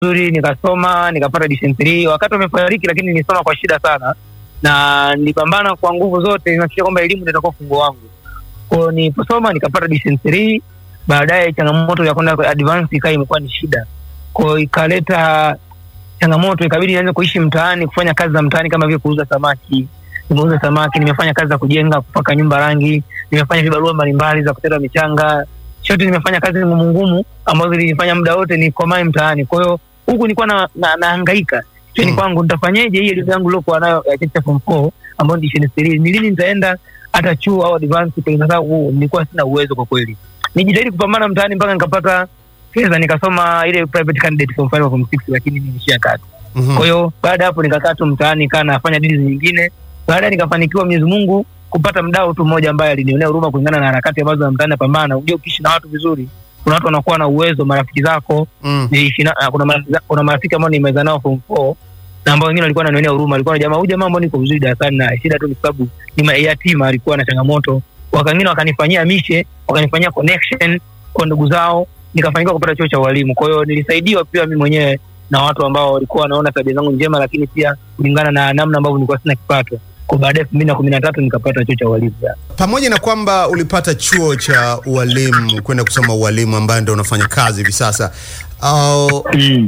vizuri, nikasoma nikapata division 3 wakati wamefariki, lakini nilisoma kwa shida sana na nilipambana kwa nguvu zote nihakikisha kwamba elimu ndio itakuwa fungo wangu. Kwa hiyo niliposoma nikapata division 3, baadaye changamoto ya kwenda advance ikawa imekuwa ni shida, kwa hiyo ikaleta changamoto, ikabidi nianze kuishi mtaani, kufanya kazi za mtaani kama vile kuuza samaki. Nimeuza samaki, nimefanya kazi za kujenga, kupaka nyumba rangi, nimefanya vibarua mbalimbali za kuteta michanga, chote nimefanya kazi ngumu ngumu ambazo zilinifanya muda wote nikomae mtaani. Kwa hiyo huku nilikuwa na, na, nahangaika cheni Mm. kwangu, nitafanyeje hii elimu yangu niliokuwa nayo ya cheti cha form 4 ambayo ni division 3, ni lini nitaenda hata chuo au advance? Kwa sababu nilikuwa sina uwezo kwa kweli. Nijitahidi kupambana mtaani mpaka nikapata fedha, nikasoma ile private candidate form 5 form 6, lakini nilishia kati. Mhm. Kwa hiyo baada ya hapo nikakaa tu mtaani, kaa nafanya dili nyingine. Baadaye nikafanikiwa Mwenyezi Mungu kupata mdau tu mmoja ambaye alinionea huruma kulingana na harakati ambazo za mtaani napambana. Unajua, ukiishi na watu vizuri, kuna watu wanakuwa na uwezo, marafiki zako Mm. niliishi na kuna marafiki, kuna marafiki ambao nimeza nao form 4 na ambao wengine walikuwa wananionea huruma, alikuwa na jamaa huyu jamaa ambao niko vizuri darasani na shida tu ni sababu ni ma- yatima, alikuwa na changamoto. Wakangine wakanifanyia mishe, wakanifanyia connection kwa ndugu zao, nikafanikiwa kupata chuo cha ualimu. Kwa hiyo nilisaidiwa pia mimi mwenyewe na watu ambao walikuwa wanaona tabia zangu njema, lakini pia kulingana na namna ambavyo nilikuwa sina kipato. Kwa baadaye elfu mbili na kumi na tatu nikapata chuo cha ualimu. Pamoja na kwamba ulipata chuo cha ualimu kwenda kusoma ualimu ambayo ndio unafanya kazi hivi sasa, uh, Mm.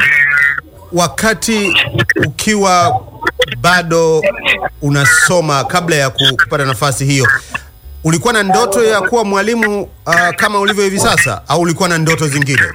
wakati ukiwa bado unasoma kabla ya ku- kupata nafasi hiyo ulikuwa na ndoto ya kuwa mwalimu uh, kama ulivyo hivi sasa au ulikuwa na ndoto zingine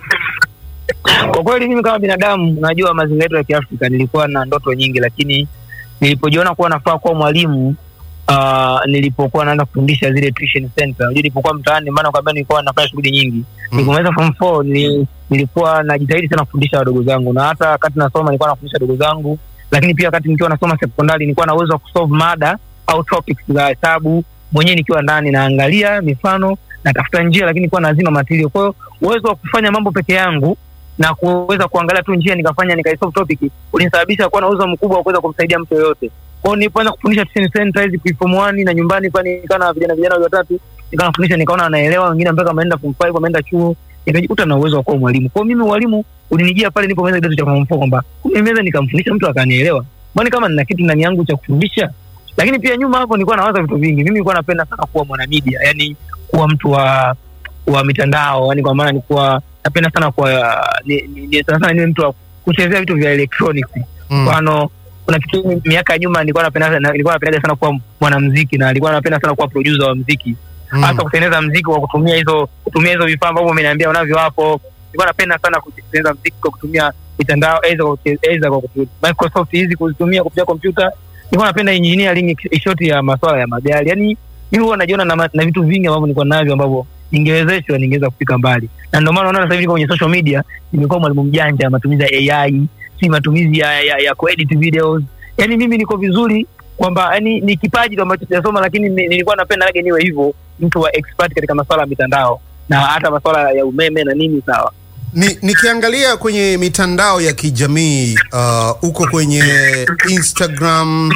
Kwa kweli mimi kama binadamu, najua mazingira yetu ya Kiafrika, nilikuwa na ndoto nyingi, lakini nilipojiona kuwa nafaa kuwa mwalimu uh, nilipokuwa naanza kufundisha zile tuition center, unajua nilipokuwa mtaani, maana kwamba nilikuwa nafanya shughuli nyingi Mm. Nilipomaliza form 4 nili, nilikuwa najitahidi sana kufundisha wadogo zangu, na hata wakati nasoma nilikuwa nafundisha wadogo zangu, lakini pia wakati nikiwa nasoma sekondari nilikuwa na uwezo wa kusolve mada au topics za hesabu mwenyewe nikiwa ndani, naangalia mifano, natafuta njia, lakini nilikuwa nazima material. Kwa hiyo uwezo wa kufanya mambo peke yangu na kuweza kuangalia tu njia nikafanya nikaisolve topic ulinisababisha kuwa na uwezo mkubwa wa kuweza kumsaidia mtu yoyote. Kwa hiyo nilipoanza kufundisha tuition center hizi form 1 na nyumbani, kwani nikawa na vijana vijana watatu nikawa nafundisha, nikaona wanaelewa, wengine mpaka wameenda form 5 wameenda chuo, nikajikuta na uwezo wa kuwa mwalimu. Kwa hiyo mimi ualimu ulinijia pale nilipomaliza kidato cha form 4 kwamba kumbe naweza nikamfundisha mtu akanielewa, mbona kama nina kitu ndani yangu cha kufundisha. Lakini pia nyuma hapo nilikuwa nawaza vitu vingi. Mimi nilikuwa napenda sana kuwa mwanamedia, yani kuwa mtu wa wa mitandao, yani kwa maana nilikuwa napenda sana kuwa ni, ni, ni, sana sana niwe mtu wa kuchezea vitu vya electronics mm. mfano kuna kitu miaka ya nyuma nilikuwa napenda na- nilikuwa napenda sana kuwa mwanamuziki na nilikuwa napenda sana kuwa producer wa muziki mm. hasa kutengeneza muziki kwa kutumia hizo kutumia hizo vifaa ambavyo umeniambia unavyo hapo. Nilikuwa napenda sana kutengeneza muziki kwa kutumia mitandao aidha kwa kute- aidha kwa kutumia Microsoft hizi kuzitumia kupitia kompyuta. Nilikuwa napenda engineering shoti ya masuala ya magari, yani mimi huwa najiona na, ma- na vitu vingi ambavyo nilikuwa navyo ambavyo ningewezeshwa ningeweza kufika mbali, na ndio maana unaona sasa hivi niko kwenye social media, nimekuwa mwalimu mjanja ya matumizi ya AI, si matumizi ya, ya, ya kuedit videos. Yani mimi niko vizuri kwamba yani ni kipaji tu ambacho sijasoma, lakini ni- nilikuwa napenda lage niwe hivyo mtu wa expert katika masuala ya mitandao na hata masuala ya umeme na nini. Sawa. Ni, nikiangalia kwenye mitandao ya kijamii uh, uko kwenye Instagram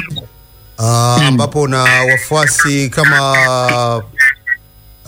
uh, ambapo na wafuasi kama uh,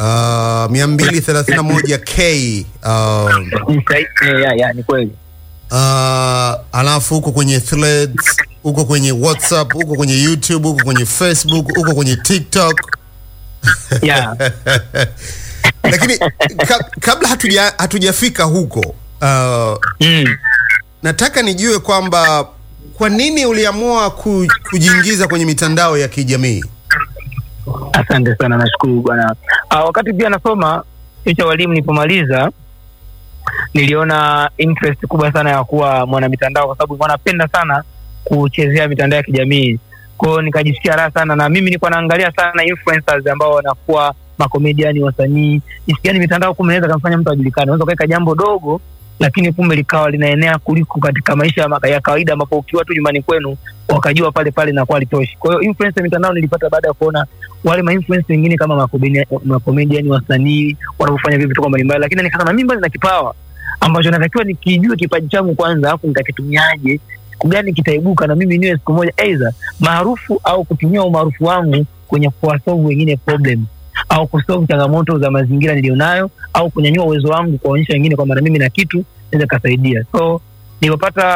231k uh, Ni sahi- eh, ya, ya, ni kweli. uh, alafu uko kwenye threads uko kwenye whatsapp uko kwenye youtube uko kwenye facebook uko kwenye tiktok Ya. lakini ka, kabla hatuja hatujafika huko uh, Mm. nataka nijue kwamba kwa nini uliamua ku, kujiingiza kwenye mitandao ya kijamii Asante sana, nashukuru bwana. Ah, wakati pia nasoma chuo cha walimu, nilipomaliza niliona interest kubwa sana ya kuwa mwanamitandao, kwa sababu nilikuwa napenda sana kuchezea mitandao ya kijamii. Kwa hiyo nikajisikia raha sana, na mimi nilikuwa naangalia sana influencers ambao wanakuwa makomediani, wasanii, jinsi gani mitandao kumbe inaweza kumfanya mtu ajulikane. Unaweza ukaweka jambo dogo lakini kumbe likawa linaenea kuliko katika maisha ya maka- ya kawaida, ambapo ukiwa tu nyumbani kwenu wakajua pale pale inakuwa litoshi. Kwa hiyo influence ya mitandao nilipata baada ya kuona wale ma influence wengine kama makomediani, makomediani wasanii wanavyofanya vitu vituko mbalimbali, lakini nikasema mimi bado nina kipawa ambacho natakiwa nikijue kipaji changu kwanza, alafu nitakitumiaje, siku gani kitaibuka na mimi niwe siku moja aidha maarufu au kutumia umaarufu wangu kwenye kuwasolve wengine problem au kusolve changamoto za mazingira nilionayo au kunyanyua uwezo wangu kuwaonyesha wengine kwamba na mimi na kitu naweza kasaidia. So nilipopata